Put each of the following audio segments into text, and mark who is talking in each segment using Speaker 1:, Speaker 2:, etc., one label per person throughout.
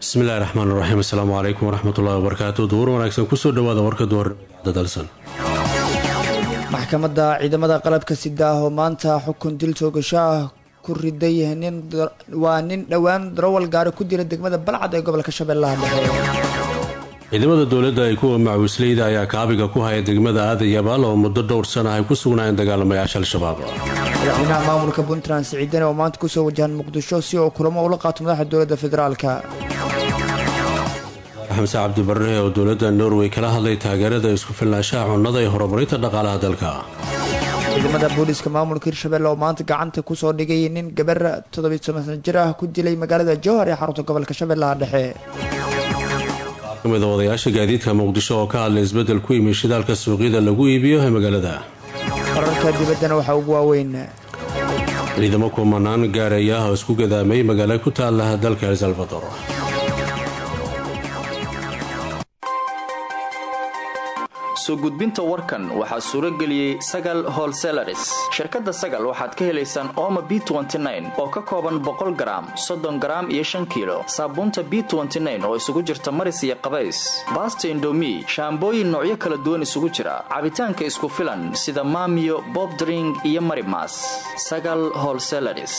Speaker 1: bismillahi raxmaan raxiim asalaamu calaykum waraxmatullahi wabarakaatu duur wanaagsan kusoo dhawaada warka duhurnimada dalsan
Speaker 2: maxkamadda ciidamada qalabka sida ah oo maanta xukun dil toogasho ah ku riday waa nin dhowaan darawal gaari ku dila degmada balcad ee gobolka shabeellaha dhexe
Speaker 1: ciidamada dowladda ay kuwa macwisleyda ayaa kaabiga ku haya degmada aadan yabaal oo muddo dhowr sana ay ku sugnaayeen dagaalamayaasha al-shabaab
Speaker 2: madaxweynaha maamulka puntland siciidane oo maanta kusoo wajahan muqdisho si uu kulamo ula qaato madaxda dowladda federaalka
Speaker 1: xamse cabdibarre oo dowladda norway kala hadlay taageerada isku filnaanshaha cunnada ee horumarinta dhaqaalaha dalka
Speaker 2: ciidamada booliiska maamulka hirshabelle oo maanta gacanta kusoo dhigay nin gabar toddobiy toban sana jir ah ku dilay magaalada jowhar ee xarunta gobolka shabeellaha dhexe
Speaker 1: kamid a odayaasha gaadiidka muqdisho oo ka hadlay isbeddel ku yimi shidaalka suuqyada lagu iibiyo ee magaalada
Speaker 2: wararka dibaddana waxaa ugu waaweyn
Speaker 1: ciidamo kumanaan gaaraya ah oo isku gadaamay magaalo ku taala dalka el salvador
Speaker 3: soo gudbinta warkan waxaa suuro geliyey sagal holselaris shirkadda sagal waxaad ka helaysaan ooma b oo ka kooban boqol garaam soddon garaam iyo shan kiilo saabuunta b oo isugu jirta maris iyo qabays baasta indomi shaambooyin noocyo kala duwan isugu jira cabitaanka isku filan sida maamiyo bobdring iyo marimas sagal holselaris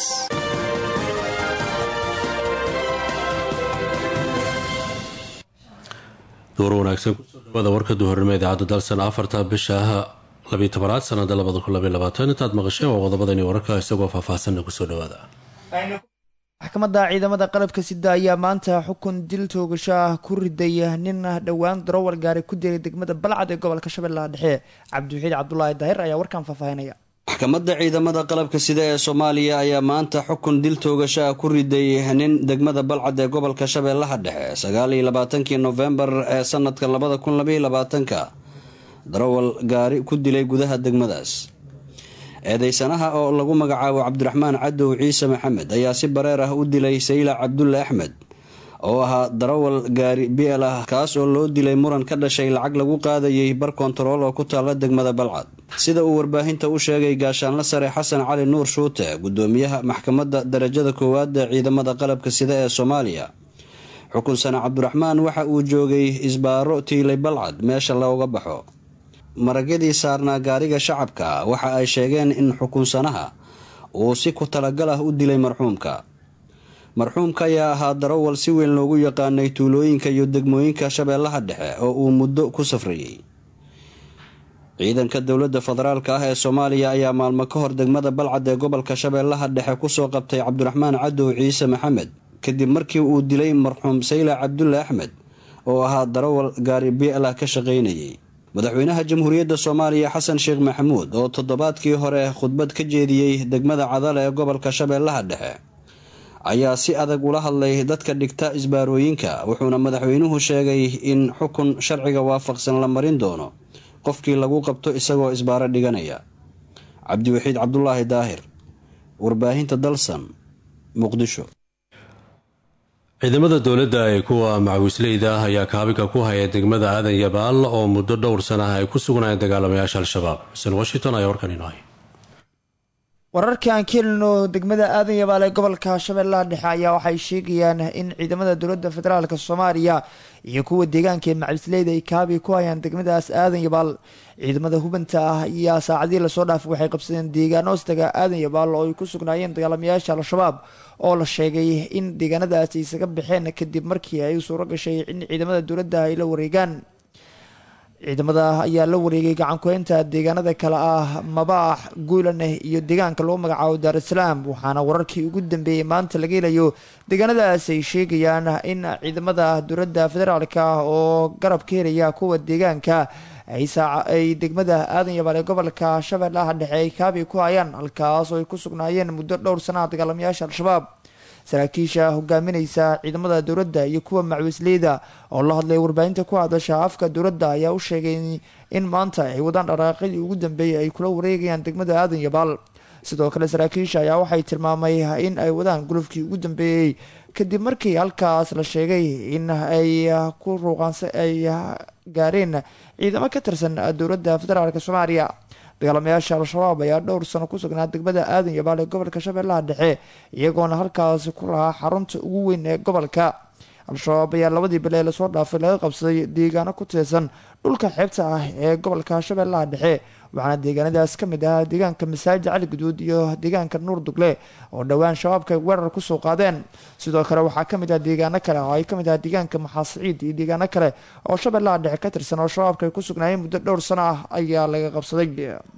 Speaker 1: duur wanaagsan kusoo dhawaada warka duhurnimo idaacadda dalsan afarta bisha labiyo tobanaad sanada labada kun labaiy labaatan intaad maqasheen waa qodobadani wararka isagoo faahfaahsanna kusoo dhawaada
Speaker 2: maxkamadda ciidamada qalabka sida ayaa maanta xukun dil toogasho ah ku riday nin dhowaan darawal gaari ku dilay degmada balcad ee gobolka shabeellaha dhexe cabdiwaxiid cabdulaahi daahir ayaa warkan faahfaahinaya
Speaker 4: maxkamadda ciidamada qalabka sida ee soomaaliya ayaa maanta xukun dil toogasho ah ku riday nin degmada balcad ee gobolka shabeellaha dhexe sagaaliyo labaatankii nofembar ee sanadka labada kun labaiyo labaatanka darawal gaari ku dilay gudaha degmadaas eedeysanaha oo lagu magacaabo cabdiraxmaan cadow ciise maxamed ayaa si bareer ah u dilay sayla cabdulle axmed oo ahaa darawal gaari biel ah kaas oo loo dilay muran ka dhashay lacag lagu qaadayay bar kontarool oo ku taalla degmada balcad sida uu warbaahinta u sheegay gaashaanla sare xasan cali nuur shuute gudoomiyaha maxkamadda darajada koowaad ee ciidamada qalabka sida ee soomaaliya xukunsane cabdiraxmaan waxa uu joogay isbaaro tiilay balcad meesha looga baxo maragyadii saarnaa gaariga shacabka waxa ay sheegeen in xukunsanaha uu si ku talagal ah u dilay marxuumka marxuumka ayaa ahaa darawal si weyn loogu yaqaanay tuulooyinka iyo degmooyinka shabeellaha dhexe oo uu muddo ku safrayey ciidanka dowladda federaalka ah ee soomaaliya ayaa maalmo ka hor degmada balcad ee gobolka shabeellaha dhexe kusoo qabtay cabdiraxmaan cadow ciise maxamed kadib markii uu dilay marxuum sayla cabdulle axmed oo ahaa darawal gaari biela ka shaqaynayay madaxweynaha jamhuuriyadda soomaaliya xasan sheekh maxamuud oo toddobaadkii hore khudbad ka jeediyey degmada cadale ee gobolka shabeellaha dhexe ayaa si adag ula hadlay dadka dhigta isbaarooyinka wuxuuna madaxweynuhu sheegay in xukun sharciga waafaqsan la marin doono qofkii lagu qabto isagoo isbaaro dhiganaya cabdiwaxiid cabdulaahi daahir warbaahinta dalsan muqdisho
Speaker 1: ciidamada dowladda ee kuwa macwisleyda ah ayaa kaabiga ku haya degmada aadan yabaal oo muddo dhowr sana ah ay ku sugnaayeen dagaalamayaasha al-shabaab xuseen washington ayaa warkan inoo hay
Speaker 2: wararkii aan ka helino degmada aadan yabaal ee gobolka shabeellaha dhexe ayaa waxay sheegayaan in ciidamada dowladda federaalk soomaaliya iyo kuwa deegaanka ee macwisleyda ay kaabiga ku hayaan degmadaas aadan yabaal ciidamada hubanta ah ayaa saacadii lasoo dhaafay waxay qabsadeen deegaan hoostaga aadan yabaal oo ay ku sugnaayeen dagaalamayaasha al-shabaab oo la sheegay in deegaanadaas ay isaga baxeen kadib markii ay suuro gashay in ciidamada dowladda ay la wareegaan ciidamada ayaa la wareegay gacankuheynta deegaanada kale ah mabaax guulaneh iyo deegaanka lagu magacaabo daarusalaam waxaana wararkii ugu dambeeyey maanta laga helayo deegaanadaas ay sheegayaan in ciidamada dowladda federaalk oo garab ka helaya kuwa deegaanka ay degmada aadan yabaal ee gobolka shabeellaha dhexe ay kaabi ku hayaan halkaas oo ay ku sugnaayeen muddo dhowr sanaha dagaalamayaasha al-shabaab saraakiisha hogaaminaysa ciidamada dowladda iyo kuwa macwisleyda oo la hadlay warbaahinta ku hadasha afka dowladda ayaa u sheegay in maanta ay wadaan dharaaqadii ugu dambeeyay ay kula wareegayaan degmada aadan yabaal sidoo kale saraakiisha ayaa waxay tilmaamay in ay wadaan gulufkii ugu dambeeyey kadib markii halkaas la sheegay in ay ku ruuqaansa ay gaareen ciidamo ka tirsan dowladda federaalk soomaaliya dagaalamayaasha al-shabaab ayaa dhowr sano ku sugnaa degmada aadan yabaal ee gobolka shabeellaha dhexe iyagoona halkaasi ku lahaa xarunta ugu weyn ee gobolka al-shabaab ayaa labadii bile ee lasoo dhaafay laga qabsaday deegaano ku teesan dhulka xeebta ah ee gobolka shabeellaha dhexe waxaana deegaanadaas ka mid ahaa deegaanka masaajid cali guduud iyo deegaanka nuur dugle oo dhowaan shabaabka ay weerar kusoo qaadeen sidoo kale waxaa kamid ah deegaano kale oo ay kamid ah deegaanka maxaasiciid iyo deegaano kale oo shabeellaha dhexe ka tirsan oo shabaabka ay ku sugnaayeen muddo dhowr sano ah ayaa laga qabsaday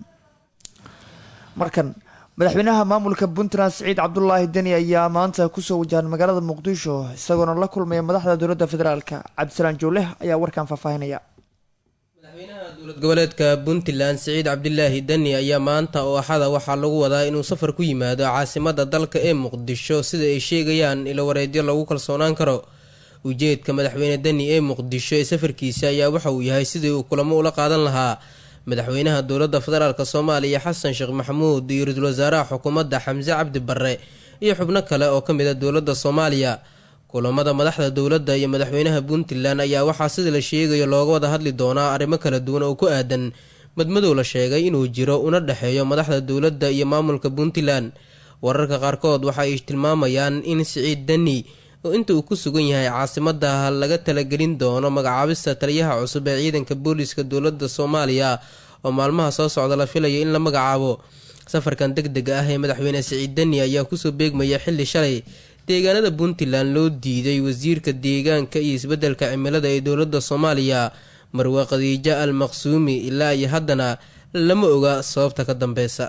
Speaker 2: markan madaxweynaha maamulka puntland siciid cabdulaahi deni ayaa maanta kusoo wajahan magaalada muqdisho isagoona la kulmaya madaxda dowladda federaalk cabdisalaan jooleh ayaa warkan faahfaahinaya
Speaker 5: madaxweynaha dowlad goboleedka puntland siciid cabdilaahi deni ayaa maanta oo axada waxaa lagu wadaa inuu safar ku yimaado caasimada dalka ee muqdisho sida ay sheegayaan ilo wareedyo lagu kalsoonaan karo ujeedka madaxweyne deni ee muqdisho ee safarkiisa ayaa waxa uu yahay sidii uu kulamo ula qaadan lahaa madaxweynaha dowladda federaalk soomaaliya xasan sheekh maxamuud iyo ra-iisul wasaaraha xukuumadda xamse cabdi barre iyo xubno kale oo ka mid a dowladda soomaaliya kulamada madaxda dowladda iyo madaxweynaha puntland ayaa waxaa sida la sheegayo looga wada hadli doonaa arrimo kala duwan oo ku aadan madmadow la sheegay inuu jiro una dhexeeyo madaxda dowladda iyo maamulka puntland wararka qaarkood waxa ay tilmaamayaan in siciid deni oo inta uu ku sugan yahay caasimada laga talagelin doono magacaabista taliyaha cusub ee ciidanka booliiska dowladda soomaaliya oo maalmaha soo socda la filayo in la magacaabo safarkan deg dega ah ee madaxweyne siciid deni ayaa kusoo beegmaya xilli shalay deegaanada puntland loo diiday wasiirka deegaanka iyo isbeddelka cimilada ee dowladda soomaaliya marwe khadiijo al maqsuumi ilaa iyo haddana lama oga sababta ka dambeysa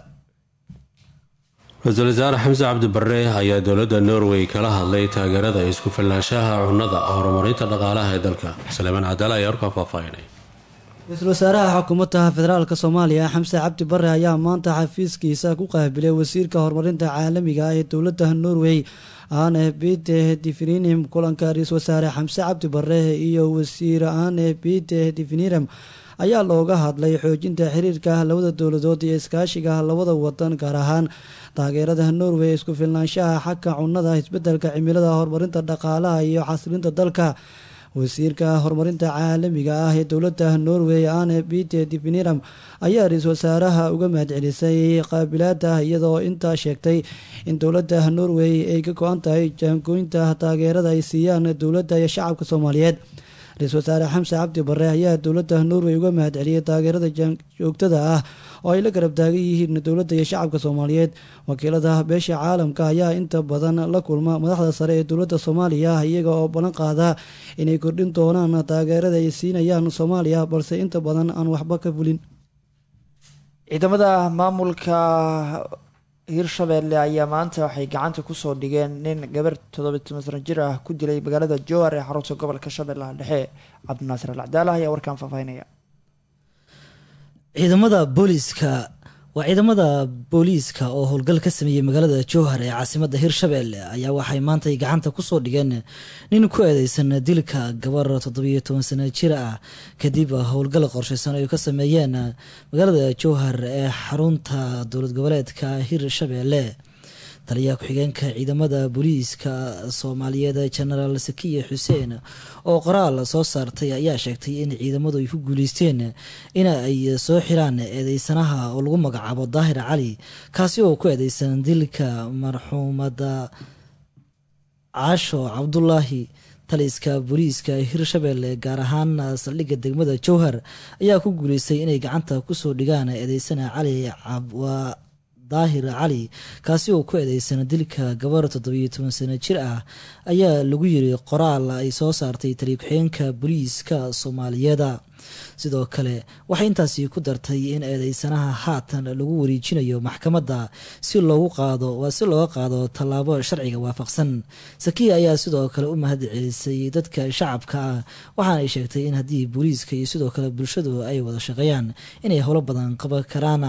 Speaker 1: ra-iisul wasaare xamse cabdi barre ayaa dowladda norway kala hadlay taageerada isku filnaanshaha cunnada horumarinta dhaqaalaha ee dalka saleemaan cadaala ayaa warkaa faahfaahinay
Speaker 6: ra-iisul wasaaraha xukuumadda federaalk soomaaliya xamse cabdi barre ayaa maanta xafiiskiisa ku qaabilay wasiirka horumarinta caalamiga ah ee dowladda norway aane bite difininum kulanka ra-iisul wasaare xamse cabdi barre iyo wasiir aane bite difinirem ayaa looga hadlay xoojinta xiriirka labada dowladood iyo iskaashiga labada wadan gaar ahaan taageerada norway isku filnaanshaha xagga cunnada isbedelka cimilada horumarinta dhaqaalaha iyo xasilinta dalka wasiirka horumarinta caalamiga ah ee dowladda norway ane bite diviniram ayaa ra-iisul wasaaraha uga mahadcelisay qaabilaada iyadoo intaa sheegtay in dowladda norway ay ka go-an tahay jaangooynta taageerada ay siiyaan dowladda iyo shacabka soomaaliyeed ra-iisul wasaare xamse cabdi barre ayaa dowladda norway uga mahadceliyay taageerada joogtada ah oo ay la garab taagan yihiin dowladda iyo shacabka soomaaliyeed wakiilada beesha caalamka ayaa inta badan la kulma madaxda sare ee dowladda soomaaliya iyaga oo ballan qaada inay kordhin doonaan taageerada ay siinayaan soomaaliya balse inta badan aan waxba ka fulin
Speaker 2: ciidamada maamulka hirshabeelle ayaa maanta waxay gacanta kusoo dhigeen nin gabar toddobiy sano jir ah ku dilay magaalada jowhar ee xarunta gobolka shabeellaha dhexe cabdinaasir al cadaala ayaa warkaan faahfaahinaya
Speaker 6: ciidamada booliiska waa ciidamada booliiska oo howlgal ka sameeyey magaalada jowhar ee caasimada hirshabeelle ayaa waxay maantay gacanta kusoo dhigeen nin ku eedeysan dilka gabar toddobiyo toban sano jir ah kadib howlgal qorsheysan ay ka sameeyeen magaalada jowhar ee xarunta dowlad goboleedka hirshabeelle taliyaha ku-xigeenka ciidamada booliiska soomaaliyeed jenaraal sakiya xuseen oo qoraal soo saartay ayaa sheegtay in ciidamadu ay ku guuleysteen in ay soo xiraan eedeysanaha oo lagu magacaabo daahir cali kaasi oo ku eedeysan dilka marxuumada caasho cabdulaahi taliska booliiska hirshabeelle gaar ahaan saldhigga degmada jowhar ayaa ku guuleystay inay gacanta kusoo dhigaan eedeysana cali daahir cali kaasi oo ku eedeysan dilka gabar toddobiyo toban sano jir ah ayaa lagu yiri qoraal ay soo saartay taliya ku-xigeenka booliiska soomaaliyeeda sidoo kale waxay intaasi ku dartay in eedeysanaha haatan lagu wareejinayo maxkamadda si loogu qaado waa si looga qaado tallaabo sharciga waafaqsan sakiya ayaa sidoo kale u mahad celisay dadka shacabka ah waxaanay sheegtay in haddii booliiska iyo sidoo kale bulshadu ay wada shaqeeyaan inay howlo badan qaban karaan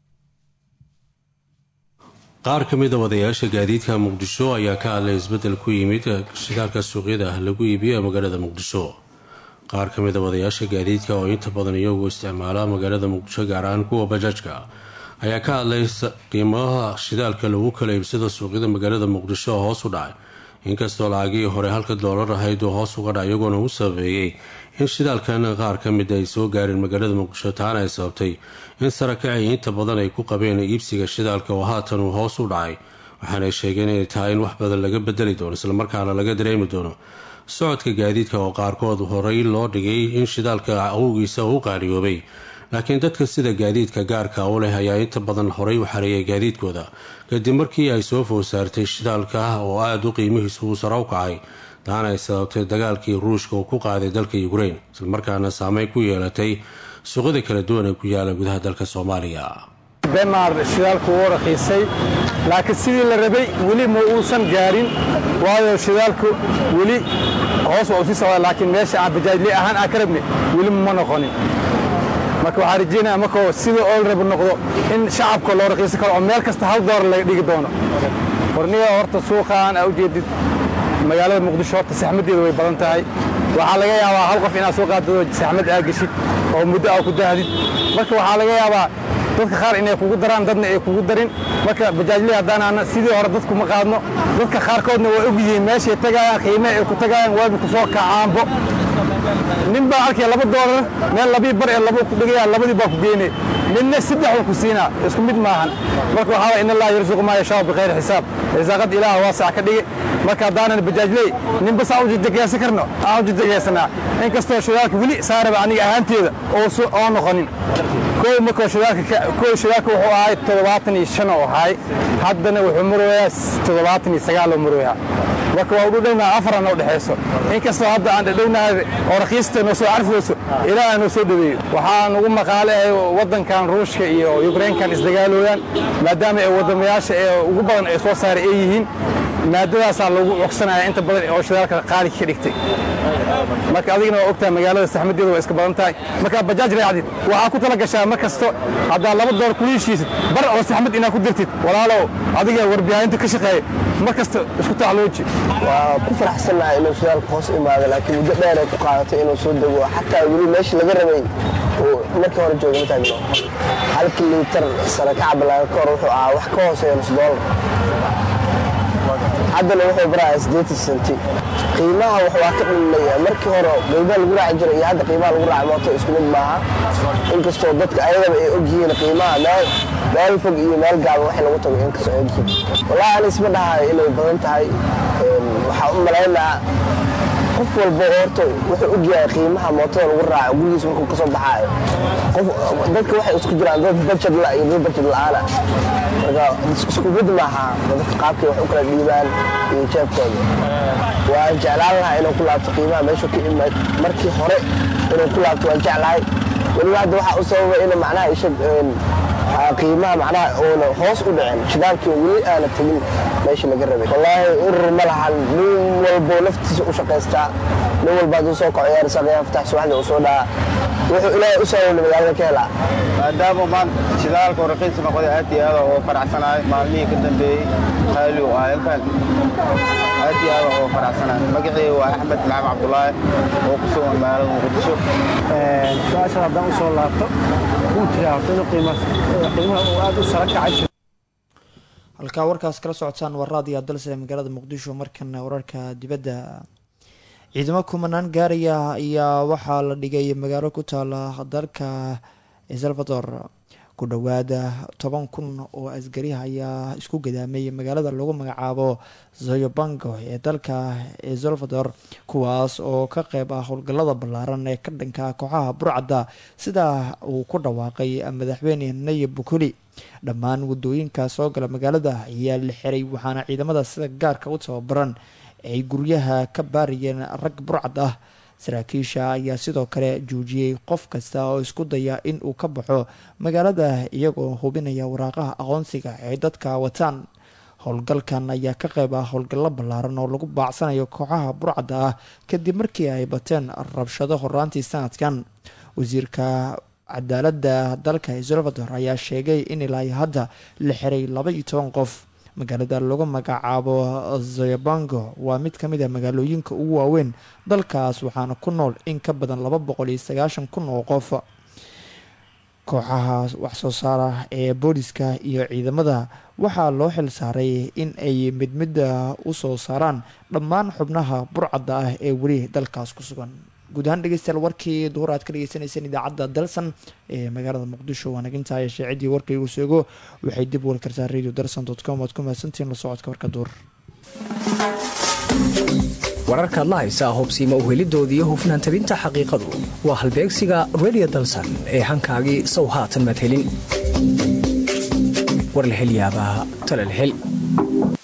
Speaker 1: qaar ka mid a wadayaasha gaadiidka muqdisho ayaa ka hadlay isbeddel ku yimid shidaalka suuqyada ah lagu iibiyo magaalada muqdisho qaar ka mid a wadayaasha gaadiidka oo inta badan iyagu isticmaala magaalada muqdisho gaar ahaan kuwa bajaajka ayaa ka hadlay qiimaha shidaalka lagu kala iibsado suuqyada magaalada muqdisho oo hoos u dhacay inkastoo lacagii hore halka doolar ahayd uu hoos uga dhac iyagoona u sabeeyey in shidaalkan qaar ka mid ay soo gaareen magaalada muqdisho taana ay sababtay in sarakacii inta badan ay ku qabeen iibsiga shidaalka oo haatan uu hoos u dhacay waxaanay sheegeen inay tahay in wax badan laga bedeli doono islamarkaana laga dareemi doono socodka gaadiidka oo qaarkood horey loo dhigay in shidaalka awowgiisa uu qaaliyoobay laakiin dadka sida gaadiidka gaarka u leh ayaa inta badan horey u xareeyay gaadiidkooda kadib markii ay soo food saartay shidaalka oo aada u qiimihiisu uu sare u kacay taana ay sababtay dagaalkii ruushka uu ku qaaday dalka ukrain islamarkaana saameyn ku yeelatay suuqyada kala duwan ee ku yaala gudaha dalka soomaaliya
Speaker 7: denmar shidaalku wuu rakiisay laakiin sidii la rabay weli ma uusan gaarin waayo shidaalku weli hoos waa usii socda laakiin meesha aan bajaajli ahaan aan ka rabni weli ma noqonin marka waxaa rajeynaya markoo sida oo la rabo noqdo in shacabka loo rakiisan karo oo meel kasta hal doolar laga dhigi doono warniga horta suuqaan aa ujeedid magaalada muqdisho horta saxmaddeeda way badan tahay waxaa laga yaabaa hal qof inaad soo qaadado saxmad aa geshid oo muddo aa ku dahdid marka waxaa laga yaabaa dadka qaar inay kugu daraan dadna ay kugu darin marka bajaajlii haddaanaana sidii hore dadku ma qaadno dadka qaarkoodna waa og yihiin meeshay tagayaan qiimaha ay ku tagayaan waabi ku soo kacaanbo nin baa arkaya laba doolar meel labii bar ee laba ku dhigaya labadii baa ku geynay midna saddexuu ku siinaa isku mid maahan marka waxaa in allah yarsuqu maa yashaau bikhayri xisaab risaaqad ilaah waasac ka dhigi marka haddaanan bajaajley ninbas aan ujajagaysan karno aan ujajagaysanaa inkastoo shidaalka weli saaraba aniga ahaanteeda oo noqonin kow markoo shidaalka kow shidaalka wuxuu ahay toddobaatan iyo shan oo ahay haddana wuxuu marooyaa toddobaatan iyo sagaal oo marooyaa marka waa udhownaha afaran oo dhexayso inkastoo hadda aan dhadhownahay oo rakiista noo soo carfayso ilaaha noo soo dhaweeyo waxaa nugu maqaale ay waddankan ruushka iyo yukrainkan isdagaalooyaan maadaama ay waddamayaasha ee ugu badan ay soo saaray ay yihiin maadadaasaa lagu cogsanaya inta badan oo shidaalka qaali ka dhigtay marka adigana waa ogtahay magaalada saxmadeeda waa iska badan tahay markaa bajaaj raacdid waxaa ku tala gashaa mar kasto haddaa laba door kula heshiisid bar oo saxmad inaad ku dirtid walaalow adiga warbihaahinta ka shaqeeya mar kasta isku taclooji
Speaker 8: waa ku faraxsannahay inuu shidaalku hoos imaado laakiin muddo dheer ay ku qaadatay inuu soo dego xataa weli meeshii laga rabay uu markii hore jooga ma taagno halkii liitar sare ka cabalaaga ka hor wuxuu ahaa wax ka hooseeya nus doolar haddana wuxuu baraya siddeetan senti qiimaha wax waa ka dhimaya markii hore baydaa lagu raaci jiray iyo hadda qiimaha lagu raaci mooto isku mid maaha inkastoo dadka ayagaba ay og yihiin qiimaha meel meel fog iyo meel gaaban wax lagu tago inkastoo ay ogyihiin wallahi ani isma dhahayo inay badan tahay waxaa u malaynaa qof walba horta wuxuu og yahay qiimaha mootada lagu raaco gurigiis markuu ka soo baxaayo dadka waxay isku jiraan dad bajad la iyo dad bajad la'aana marka isku mid maaha dadka qaabkay wax u kala dhiibaan iyo jeebkooda waan jeclaan lahaa inuu ku laabto qiimaha meeshuu ka imaad markii hore inuu ku laabto waan jeclahay weliba hadda waxaa u sababa in macnaha isha qiimaha macnaha uuna hoos u dhicin shidaalkii weli aana tegin meeshii laga rabay wallaahi urur ma lahan nin walbo naftiisa u shaqaystaa nin walba hadduu soo kaco yaar saqiyaan fatax subaxdii uu soo dhaca wuxuu ilaahay u saaweyna magaalada ka helaa
Speaker 9: maadaama maanta shidaalka raqiis noqday aad iyo aad oo faraxsanahay maalmihii ka dambeeyey qaali u ahay intaan aad iyo aad oo faraxsanahay magacii waa axmed laxam cabdulaahi oo ku sugan magaalada muqdisho
Speaker 10: su-aashan haddaan u soo laabto wuu jiraa horta inuu qiimaha uu aad u sara kacay
Speaker 2: halkaa warkaas kala socotaan waa raadiyo dalse magaalada muqdisho markana wararka dibadda ciidamo kumanaan gaaraya ayaa waxaa la dhigay magaalo ku taala dalka salvador ku dhowaada toban kun oo asgariha ayaa isku gadaamay magaalada lagu magacaabo zoyobango ee dalka salvador kuwaas oo ka qeyb ah howlgallada ballaaran ee ka dhanka kooxaha burcadda sida uu ku dhawaaqay madaxweyne nayib bukuli dhammaan wadooyinka soo gala magaalada ayaa la xiray waxaana ciidamada sida gaarka u tababaran ay guryaha ka baarayeen rag burcad ah saraakiisha ayaa sidoo kale joojiyey qof kasta oo isku daya in uu ka baxo magaalada iyagoo hubinaya waraaqaha aqoonsiga ay dadka wataan howlgalkan ayaa ka qeyb ah howlgallo ballaaran oo lagu baacsanayo kooxaha burcadda ah kadib markii ay bateen rabshado horaantii sanadkan wasiirka cadaaladda dalka salvador ayaa sheegay in ilaa hadda la xiray laba iyo toban qof magaalada lagu magacaabo zoyabango waa mid ka mid a magaalooyinka ugu waaweyn dalkaas waxaana ku nool in ka badan laba boqol iyo sagaashan kun oo qof kooxaha waxsoo saara ee booliska iyo ciidamada waxaa loo xil saaray in ay mid midda u soo saaraan dhammaan xubnaha burcadda ah ee weli dalkaas ku sugan guud ahaan dhegeystayaal warkii duhur aad ka dhegeysaneyseen idaacadda dalsan ee magaalada muqdisho waa naginta yeeshee ciddii warka igu seego waxay dib wali kartaa radio dalsan dot com oad ku mahadsantihiin la socodka warka duur
Speaker 11: wararkaad la haysaa hubsiima uhelidooda iyo hufnaan tabinta xaqiiqadu waa halbeegsiga redio dalsan ee hankaagii sow haatan madhelin war la hel yaabaa talal hel